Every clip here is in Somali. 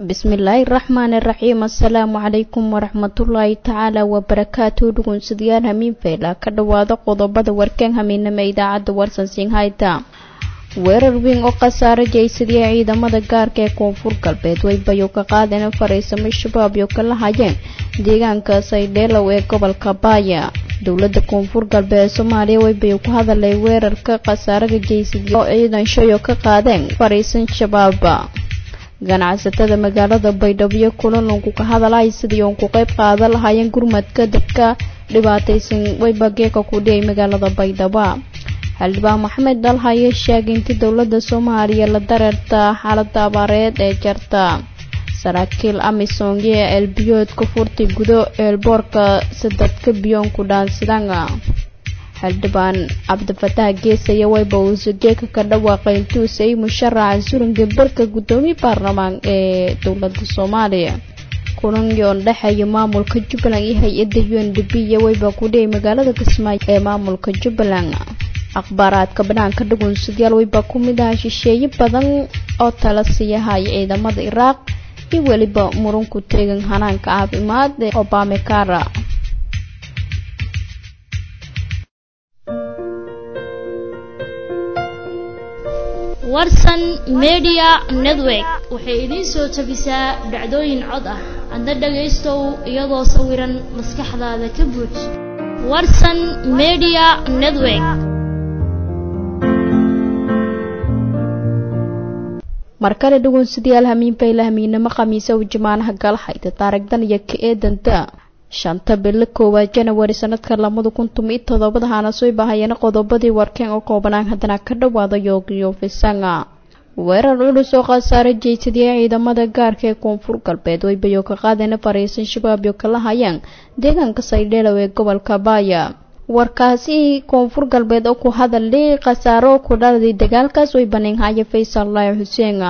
bismillaahi raxmaani raxiim assalaamu calaykum waraxmatullaahi tacaala wabarakaatu dhugunsadyaal hamiin feyla ka dhowaada qodobada warkeen hamiinama idaacadda warsan singhayta weerar weyn oo khasaare jaysadiyay ciidamada gaarka ee koonfur galbeed way bayo ka qaadeen fariisamo shabaab iyo kala hayeen deegaanka saydheelow ee gobolka baaya dowladda koonfur galbeed ee soomaaliya way bayo ku hadalay weerarka khasaaraga jaysadiya oo ciidan shayo ka qaadeen fariisan shabaaba ganacsatada magaalada baydhabo kulanunku ka hadalay sidii uun ku qayb qaadan lahaayeen gurmadka dadka dhibaataysan waybageeka ku dhiyay magaalada baydhabo xildhibaan maxamed dalhaye sheegay intii dowladda soomaaliya la dareerta xaalada abaareed ee jarta saraakiil amisongi ee elbiyoodka furtay gudo eelboorka sadadka biyoonku dhaansidanga xildhibaan cabdifataax geesaya wayba uuse geeka ka dhawaaqay intuuse ay musharaxa suringa barka guddoomiye baarlamaan ee dowladda soomaaliya kulanyoon dhexeeya maamulka jubbaland iyo hay-adda u n d b iyo wayba ku dhiyay magaalada kismaayo ee maamulka jubbaland akhbaaraadka banaanka dhugunsadayaal wayba ku mid aha shisheeye badan oo tala siiyahaya ciidamada iraaq iyo weliba murunku teegan hanaanka caafimaad ee obamekara warsan media network waxay idiin soo tabisaa dhacdooyin cod ah adna dhagaystow iyadoo sawiran maskaxdaada ka buuj warsan media network markale dhugunsadayaal hamiinbayla hamiinamo khamiisa u jamaanaha galhayda taarigdan iyo ka eedanta shanta bilo koowaad janawari sanadka lamada kun tumi todobada hana soo bahayeen qodobadii warkeen oo koobanaan haddana ka dhawaada yoogiyo fisanga weerar culus oo khasaare jeysadiyay ciidamada gaarka ee koonfur galbeed way bayo ka qaadeen fariisan shabaab iyo kala hayaan deegaanka saydheelow ee gobolka baaya warkaasi koonfur galbeed oo ku hadalay khasaaro ku dhaladay dagaalkaas way baneenhaya faysal laahi xuseen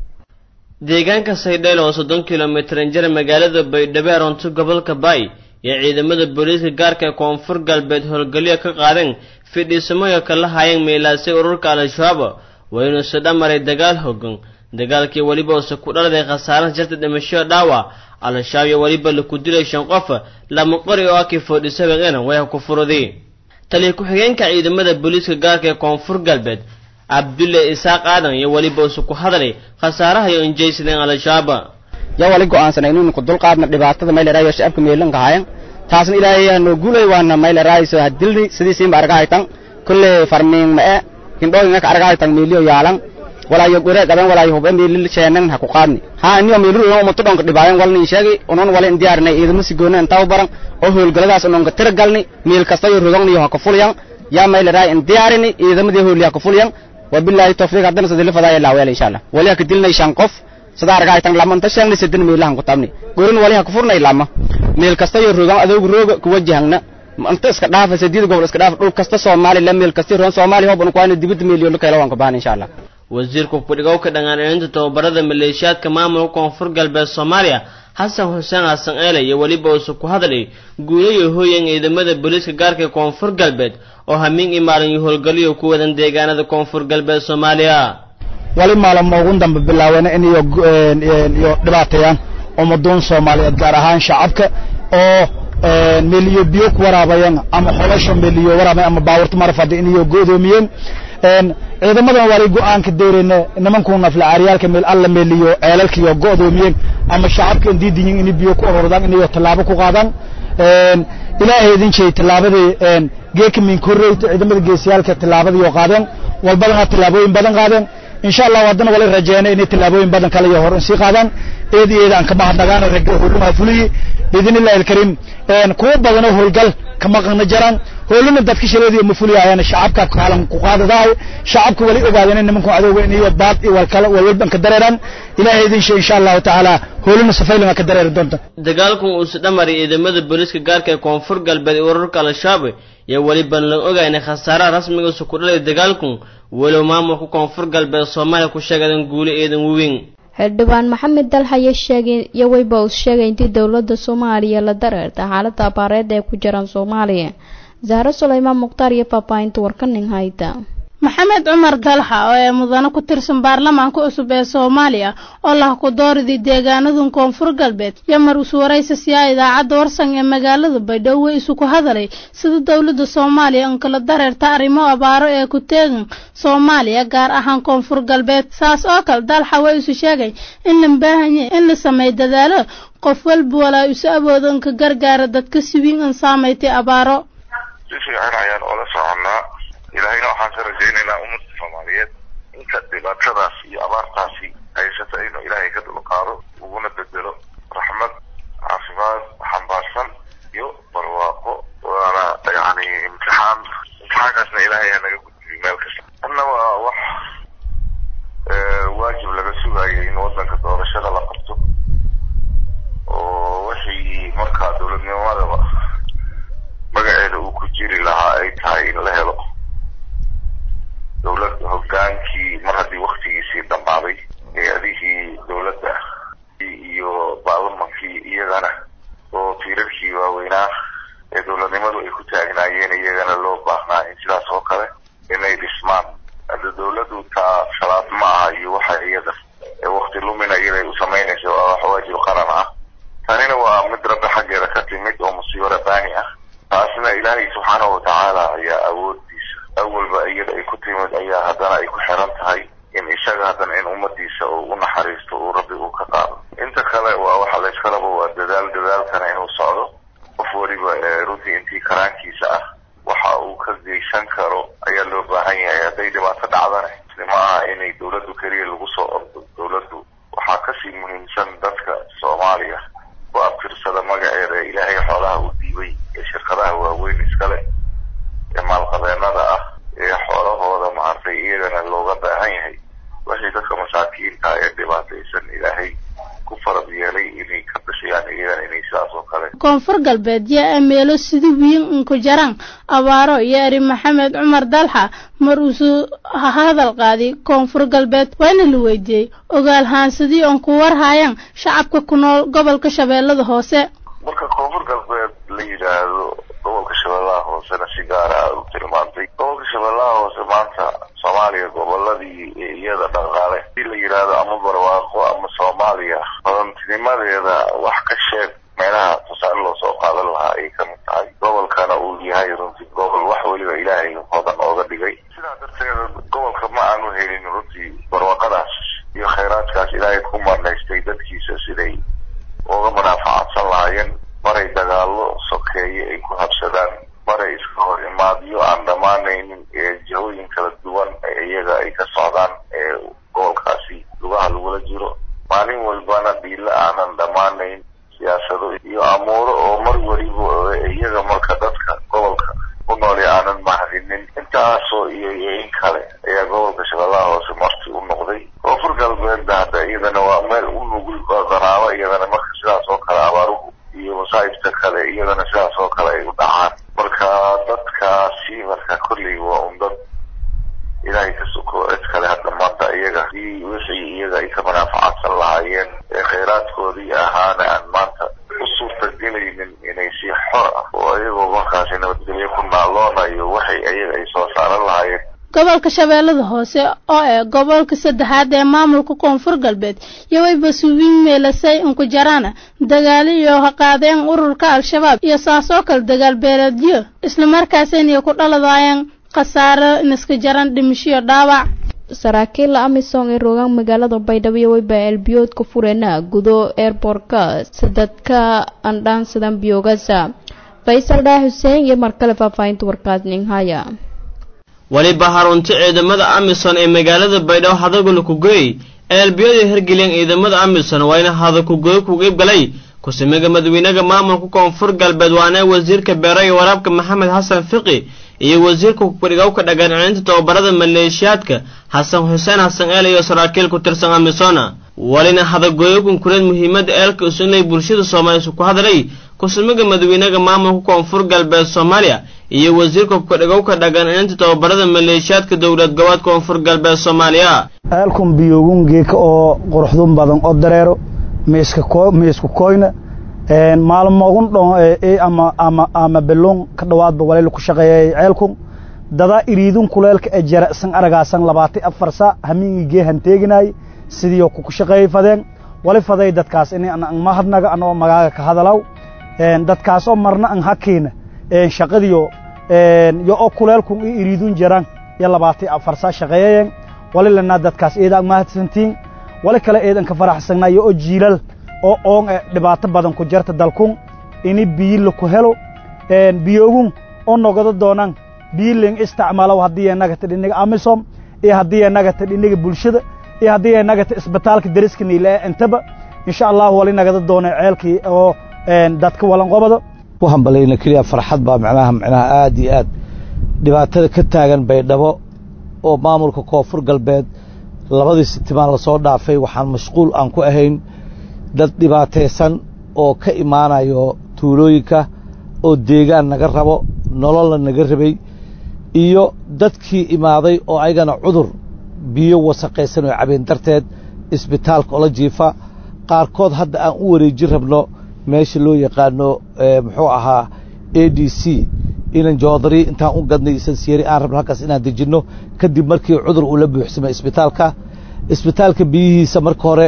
deegaanka saydheel oo soddon kilomitir jir magaalada baydhabo aroonto gobolka baay iyo ciidamada booliiska gaarka ee koonfur galbeed howlgalyo ka qaadeen fidhiisamoyo kala hayeen meelaasay ururka al-shabaab waynuuse dhamaray dagaal hogan dagaalkii weliba use ku dhaladay khasaaraha jarta dhimasho dhaawac al-shabaab iyo weliba laku dilay shan qof lama qori oo akii foodhisabeena way ku furuday taliya ku-xigeenka ciidamada booliiska gaarka ee koonfur galbeed cabdulle isaaq aadan iyo weliba usu ku hadalay khasaaraha iyo injaysadeen al-shabaab yaa wali go'aansanay inaynu ku dulqaadna dhibaatada mayleraayo shacabka meelanka hayan taasna ilaahay hanoo guulay waana mayleraayiso hadilni sidiisiinba argahaytan kulle farmiin ma'e hindhooyinka argahaytan meeliyo yaalan walaayo gore qaban walaayo hubbe meelil sheenan ha ku qaadni ha aniyo meeliru inoo umatu dhonka dhibaayan walni sheegi unon wala indiyaarnay ciidamo sigoona intaa baran oo howlgaladaas unonka tira galni meel kasta iyo rodogniyo ha ku fulyan yaa mayleraay indiyaarini ciidamadii howli ha ku fulyan wabillahi tawfiiq haddana sadili fadaaya laaweel insha allah wali ha ka dilnay shan qof sida argahaytan lama inta sheegnay sadin meelahan ku tabni gorin wali ha ku furnay lama meel kasta iyo rogan adoogu rooga ku wajahna inta iska dhaafa sadiid gobol iska dhaafa dhul kasta soomaali la meel kasta roon soomaali hoban ku ayna dibadda meeliyo la kala waan ka baahan insha allah wasiirka ku-dhigowka dhaqaancelinta tababarada maleeshiyaadka maamulka koonfur galbeed soomaaliya xasan xuseen xasan eele iyo weliba uuse ku hadlay guulayo hooyan ciidamada booliiska gaarka ee koonfur galbeed oo hamiin i maalin iyo howlgalyo ku wadan deegaanada koonfur galbeed soomaaliya wali maalin ugu dambe bilaawena in iyo iyo dhibaateeyaan ummaduun soomaaliyeed gaar ahaan shacabka oo meeliyo biyo ku waraabayeen ama xolasha meeliyo waraabay ama baawarta marafada in iyo go'doomiyeen ciidamadan wali go'aanka deereen nimankuu nafla caaryaalka meel alla meeliyo ceelalkiyo go'doomiyeen ama shacabka diidiyin in biyo ku ururdaan in iyo tallaabo ku qaadaan ilaahay idin jeey tallaabadii geeka min korreyta ciidamada geesiyaalka tallaabadii oo qaadeen walbadana tallaabooyin badan qaadeen insha allah haddana wala rajeena inay tallaabooyin badan kale iyo hor sii qaadaan eed iyo eed aan kama hadnagaan ragga howlumaa fuliyi biidnillahi alkariim kuwa badanoo howlgal kama qana jaraan howluna dadka shaleediyo ma fuliyayaan shacabka kaalan ku qaadadaay shacabka wali ogaadeen nimanku adooga in iyo baad iyo walkala walwalban ka dareeraan ilaahay idin shay insha allahu tacaala howluna safaylama ka dareeri doonta dagaalkan uuse dhamaray ciidamada booliiska gaarka ee koonfur galbeed ee ururka al-shabaab iyo weliban la ogaynay khasaaraha rasmigiisa ku dhalay dagaalkan walow maamulka koonfur galbeed soomaaliya ku sheegadan guuli eedan weyn xildhibaan maxamed dalhaye sheegay iyo wayba uu sheegay intii dowladda soomaaliya la dareerta xaaladda abaareed ee ku jiraan soomaaliya zahro sulaymaan mukhtaar iyo faahfaahinta warkanin hayda maxamed cumar dalxa oo ee mudane ku tirsan baarlamaanka cusub ee soomaaliya oo lah ku dooridii deegaanadun koonfur galbeed yamar iswaraysa siyaa idaacadda warsan ee magaalada baydhabo isu ku hadalay sida dowladda soomaaliya in kala dareerta arrimo abaaro ee ku teegan soomaaliya gaar ahaan koonfur galbeed saas oo kale dalxa waa isu sheegay in la baahanya in la sameey dadaalo qof walba walaa isu awoodo in ka gargaara dadka siwiin in saamaytay abaaro si fiican ayaan oola soconnaa ilaahayna waxaan ka rajaynaynaa ummadda soomaaliyeed inta dhibaatadaas iyo abaartaasi haysata inuu ilaahay ka dulqaado uguna bedelo raxmad caafimaad xambaarsan iyo barwaaqo waana yani imtixaan imtixaankaasna ilaahay ha naga gudbiyo meel kasta anna waa wax waajib laga sugayo in waddanka doorashada la qabto oo wixii markaa dowladnimadaba magaceeda uu ku jiri lahaa ay tahay in la helo dowlad hogaankii mar haddii waktigiisii dhammaaday hay-adihii dowladda iyo baarlamankii iyagana oo tiirarkii waaweynaa ee dowladnimadu ay ku taagnaayeen iyagana loo baahnaa in sidaas oo kale inay dhismaan hadda dowladdu taa shalaad ma aha iyo waxa iyada ee wakti lumina iyaday u samaynaysa waa wax waajib qaran ah tanina waa mid rabbi xaggeeda ka timid oo musiibo rabbaani ah taasna ilaahay subxaanahu watacaala ayaa awoodiisa awalba iyada ay ku timid ayaa haddana ay ku xiran tahay in isaga haddana in ummadiisa uu u naxariisto uu rabbi uu ka qaado inta kale waa waxa layskalaba waa dadaal dadaalkana inuu socdo qof weliba runtii intii karaankiisa ah waxa uu ka geysan karo ayaa loo baahan yahay hadday dhibaato dhacdana ma aha inay dowladdu keliya lagu soo ordo dowladdu waxaa kasii muhiimsan dadka soomaaliya ku abtirsada magaceeda ee ilaahay xoolaha u diibay ee shirkadaha waaweyn iskale ee maalqabeennada ah ee xoolahooda maartay iyagana looga baahan yahay wixii dadka masaakiinta ee dhibaataysan ilaahay ku farad yeelay inay ka bixiyaan iyagana inay sidaas oo kale koonfur galbeed yaa ameelo sida wiin inku jaraan abaaro iyo eri maxamed cumar dalxa mar uusuu hadal qaadi koonfur galbeed waana la weydiiyey ogaalhaansadii oon ku warhaayaan shacabka ku nool gobolka shabeellada hoose marka koonfur galbeed la yidhaahdo gobolka shabeellaha hoosena si gaara aad u tilmaantay gobolka shabeellaha hoose maanta soomaaliya goboladii iyada dhaqaale si la yidhaahdo ama barwaaqo ama soomaaliya hodantinimadeeda wax ka sheeg meelaha tusaale loo soo qaadan lahaa ay ka mid tahay gobolkana uu yahay runtii gobol wax weliba ilaahay hodan ooga dhigay sidaa darteeda gobolka ma aanu helin runtii barwaaqadaas iyo khayraadkaas ilaahay ku marnaystay dadkiisa siday uga munaafacadsan lahaayeen maray dagaallo sokeeye ay ku habsadaan maray iska hor imaadyo aan dhammaanaynin ee jihooyin kala duwan ee iyaga ay ka socdaan ee gobolkaasi lugaha lagula jiro maalin walbana dhiilo aanan dhammaanayn siyaasado iyo amuuro oo mar weliba iyaga marka dadka gobolka ku nooli aanan mahadinin intaasoo iyo iyo in kale ayaa gobolka shabeellaha hoose marti u noqday koonfur galbeedna hadda iyadana waa meel u nugul danaabo iyadana marka sidaas oo kale abaaruhu iyo masaa'ibta kale iyadana sidaas oo kale ay u dhacaan marka dadkaasi marka kolley waa un dad ilaahay ka soko cid kale hadda maanta iyaga si wixii iyaga ay ka munaafacadsan lahaayeen ee khayraadkoodii ahaana aan maanta u suurtagelaynin inay si xor ah oo iyagoo markaasi nabadgelyo ku naaloonayo waxay iyaga ay soo saaran lahaayeen gobolka shabeellada hoose oo eh gobolka saddexaad ee maamulka koonfur galbeed iyo wayba suwiin meelasay inku jaraana dagaalo iyo haqaadeen ururka al-shabaab iyo saasoo kale dagaal beeleedyo islamarkaasina ku dhaladaayeen khasaaro niska jaran dhimishiyo dhaawac saraakiila amisom ee rogaan magaalada baydhabo iyo wayba elbiyoodka fureena gudo airbortka sadadka andhaansadan biyoogasa faysal dhaa xuseen iyo markale faahfaahinta warkaas ninhaya weliba harunti ciidamada amisom ee magaalada baydhabo hadagula kugoy eelbiyada hergelyan ciidamada amisom waa ina hadakugoy ku iibgalay ku-simiga madawiinaha maamulka koonfur galbeed waana wasiirka beero iyo waraabka maxamed xasan fiqi iyo wasiirka kudhigowka dhagaancelinta tababarada maleeshiyaadka xasan xuseen xasan eel iyo saraakiil ku tirsan amisona walina hadagooyo kunkureed muhiimada eelka usunlay bulshada soomaaliya ku hadlay ku-simiga madawiinaha maamulka koonfur galbeed soomaaliya iyo wasiirka kudhigowka dhagaancelinta tababarada maleeshiyaadka dowlad gobood koonfur galbeed soomaaliya eelkun biyoogun geeka oo quruxdun badan oo dareero miisku koyna maalmogun dhon ama ama ama beluun ka dhawaadba waleyla ku shaqeeyay ceelkun dadaa iriidun kuleelka ee jara'san aragaasan labaati afar saa hamiingii geehan teeginaay sidiioo kuku shaqeeyey fadeen wali faday dadkaas in an mahadnaga anoo magaaga ka hadalaw dadkaasoo marna an hakiina shaqadiyo yo oo kuleelkun i iriidun jaran iyo labaati afar saa shaqeeyayeen wali lanaa dadkaas eedaan mahadsantiin wali kale eedan ka faraxsanaa yo oo jiilal oo oon e dhibaato badan ku jarta dalkun ini biyila ku helo biyoogun oo nogodo doonaan biyiling isticmaalow haddii enagata dhiniga amisom iyo haddii enagata dhiniga bulshada iyo haddii enagata isbitaalka deriska niile ee intaba insha allahu wali nagada doona ceelkii oo dadka walanqobada waxaan balayna keliya farxad baa macnaha macnaha aad iyo aad dhibaatada ka taagan baydhabo oo maamulka koonfur galbeed labadii sitimaan lasoo dhaafay waxaan mashquul aan ku ahayn dad dhibaataysan oo ka imaanayo tuulooyinka oo deegaan naga rabo nololna naga rabay iyo dadkii imaaday oo ayagana cudur biyo wasaqaysan oo cabeen darteed isbitaalka ola jiifa qaarkood hadda aan u wareeji rabno meesha loo yaqaano muxuu ahaa a d c inan joodari intaan u gadnay isansiyeeri aan rabno halkaas inaan dejinno kadib markii cudur uu la buuxsamay isbitaalka isbitaalka biyihiisa marka hore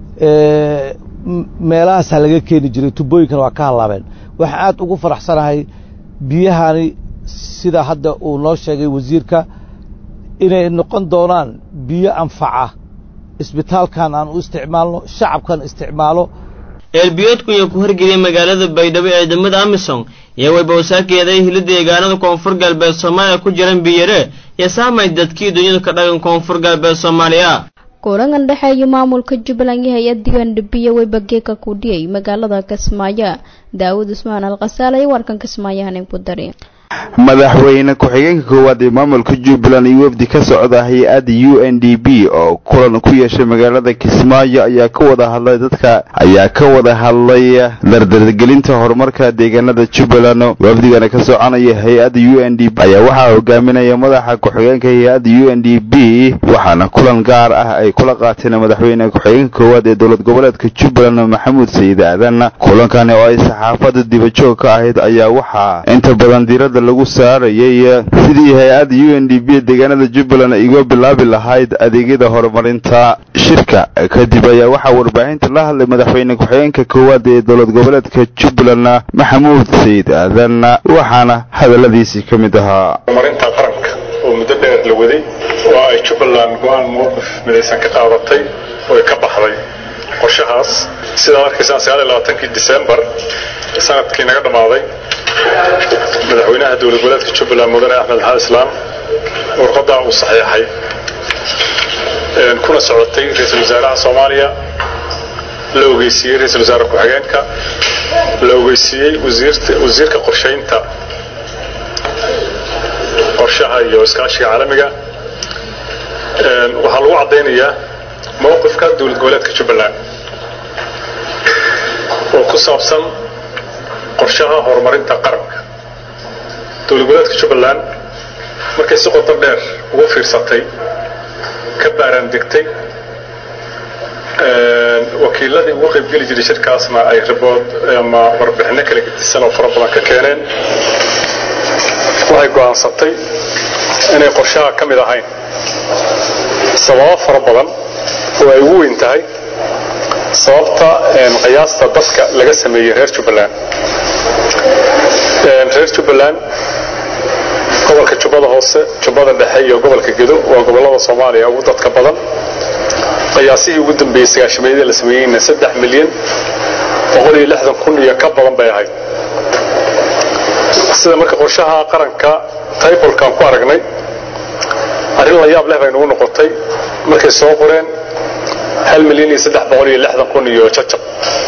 meelahaasaa laga keeni jiray tubooyinkana waa ka hallaabeen waxaan aad ugu faraxsanahay biyahani sida hadda uu noo sheegay wasiirka inay noqon doonaan biyo anfaca isbitaalkan aan u isticmaalno shacabkan isticmaalo eelbiyoodku iyo ku horgeliyay magaalada baydhabo ee ciidamada amisom iyo waybawsaakeeday hili deegaanada koonfur galbeed soomaaliya ku jiran biyare iyo saamay dadkii dunyadu ka dhagan koonfur galbeed soomaaliya kulangan dhexeeya maamulka jubbaland iyo hay-adda undhabiya weybageeka ku dhiyay magaalada kismaayo daawud usmaan alkhasaal iyo warkan kismaayo hanin ku dari madaxweyne ku-xigeenka koowaad ee maamulka jubbaland iyo wafdi ka socda hay-adda u n d b oo kulan ku yeeshay magaalada kismaayo ayaa ka wada hadlay dadka ayaa ka wada hadlay dardargelinta horumarka deegaanada jubbaland wafdigana ka soconaya hay-adda u n d b ayaa waxaa hogaaminaya madaxa ku-xigeenka hay-adda u n d b waxaana kulan gaar ah ay kula qaateen madaxweyne ku-xigeenka koowaad ee dowlad goboleedka jubbaland maxamuud sayid aadan kulankani oo ay saxaafada dibajoog ka ahayd ayaa waxaa inta badan diirada lagu saarayay sidii hay-adda u n d b deegaanada jubbaland iga bilaabi lahayd adeegyada horumarinta shirka kadib ayaa waxaa warbaahinta la hadlay madaxweyne ku-xigeenka koowaad ee dowlad goboleedka jubbaland maxamuud sayid aadan waxaana hadaladiisii ka mid ahaa horumarinta qaranka oo muddo dheer la waday oo ay jubbaland go-aan mowqif midaysan ka qaadatay oo ay ka baxday qorshahaas sidaad arkaysaan sagaal iyo labaatankii disembar sanadkii naga dhammaaday madaxweynaha dowlad goboleedka jubbaland mudane axmed maxamed islaam warqadaa uu saxiixay kuna socotay ra-iisul wasaaraha soomaaliya la ogeysiiyey ra-iisul wasaare ku-xigeenka la ogeysiiyey wasiirka qorshaynta qorshaha iyo iskaashiga caalamiga waxaa lagu caddaynayaa mowqifka dowlad goboleedka jubbaland oo ku saabsan qorshaha horumarinta qaranka dowlad goboleedka jubbaland markay si qoto dheer ugu fiirsatay ka baaraan degtay wakiiladii ugu qaybgeli jiray shirkaasna ay ribood ama warbixinno kala gedisan oo fara badan ka keeneen waxay go'aansatay inay qorshaha ka mid ahayn sababo fara badan oo ay ugu weyn tahay sababta qiyaasta dadka laga sameeyey reer jubbaland reer jubbaland gobolka jubbada hoose jubbada dhexe iyo gobolka gedo waa gobollada soomaaliya ugu dadka badan qiyaasihii ugu dambeeyey sagaashameeyadii la sameeyeyna saddex milyan boqol iyo lixdan kun iyo ka badan bay ahayd sida marka qorshaha qaranka taybolkan ku aragnay arrin la yaab leh bay nagu noqotay markay soo qoreen hal milyan iyo saddex boqol iyo lixdan kun iyo jajab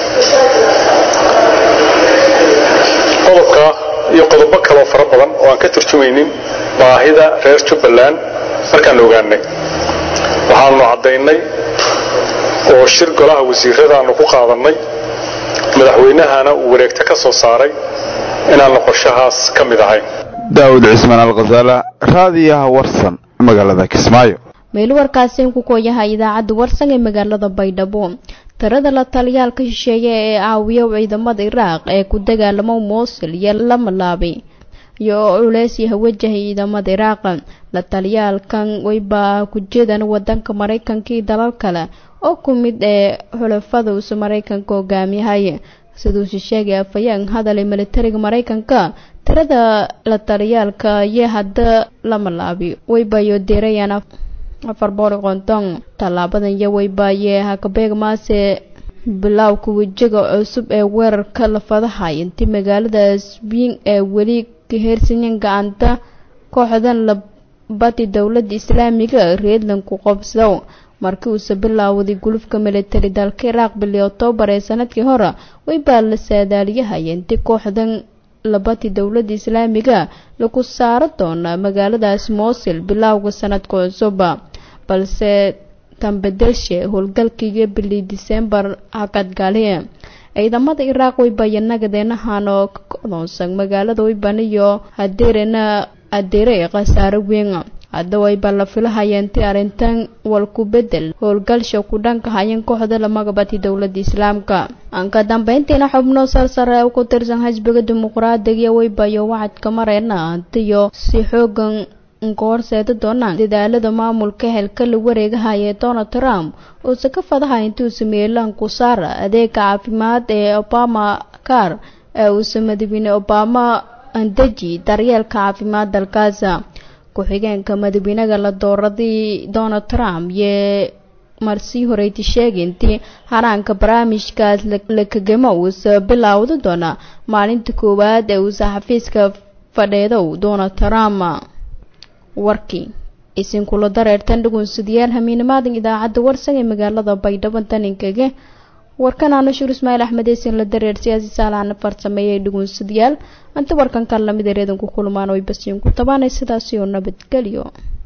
qodobka iyo qodobo kaleoo fara badan oo aan ka turjumaynin baahida reer jubbaland markaan ogaanay waxaanu caddaynay oo shir golaha wasiiradaanu ku qaadannay madaxweynahana uu wareegto ka soo saaray inaannu qorshahaas ka mid ahayn daawud cismaan alkhasaala raadiyaha warsan magaalada kismaayo meel warkaasi ku kooyaha idaacadda warsan ee magaalada baydhabo tirada la taliyaalka shisheeye ee caawiya ciidamada iraaq ee ku dagaalamo moosil iyo lama laabay iyo culeysyaha wajahay ciidamada iraaq la taliyaalkan wayba ku jeedan wadanka maraykanka iyo dalal kale oo ku mid ee xulafada uuse maraykanka hogaamiyahay siduuse sheegay afayeen hadalay militariga maraykanka tirada la taliyaalka iyo hadda lama laabi waybayo deerayaan afar boqol konton tallaabadan iyo waybaye hakabeeg maase bilowka wejiga cusub ee weerarka lafadahay intii magaalada sbiin ee weli ka heersanyan gacanta kooxdan labadi dowladda islaamiga reedlanku qobsado markii uuse bilaawday gulufka militari dalka iraaq bili oktoobar ee sanadkii hore waybaa la saadaaliyahaya intii kooxdan labadi dowladda islaamiga lagu saaro doona magaaladaas moosil bilowga sanadka cusub balse tambedelshe howlgalkiiyo bili disembar hakadgaaliye ciidamada iraaq waybayo nagadeenahan oo ka godoonsan magaalada waybaniyo hadeerena adeere khasaare weyn hadda wayba la filahaya intii arrintan walku bedel howlgalsha ku dhanka hayan kooxda lamagabati dowladda islaamka ka dambeyntiina xubno sarsare u ku tirsan xisbiga dimuqraadiga waybayo wacadka mareena hantiyo si xoogan ka horseeda doonaan dadaalada maamulka helka la wareegahaya donald trump uuse ka fadahay intuu sameeyey lanku saara adeega caafimaad ee obama car ee uuse madaxweyne obama andeji daryeelka caafimaad dalkaasa ku-xigeenka madaxweynaga la dooraday donald trump yee marsii horeyti sheegay intii haraanka barnaamijkaas la kagamo uuse bilaawda doona maalinta koowaad ee uuse xafiiska fadheedow donald trump warkii isinkula dareertan dhugunsidayaal hamiinimaadan idaacadda warsan ee magaalada baydhabo taninkage warkan aanashuur ismaail axmed eesin la dareer siyaasi saalaana farsameeyay dhugunsadayaal inta warkan kan lamid ereedanku kulmaan oy basiin ku tabaanay sidaasi oo nabadgelyo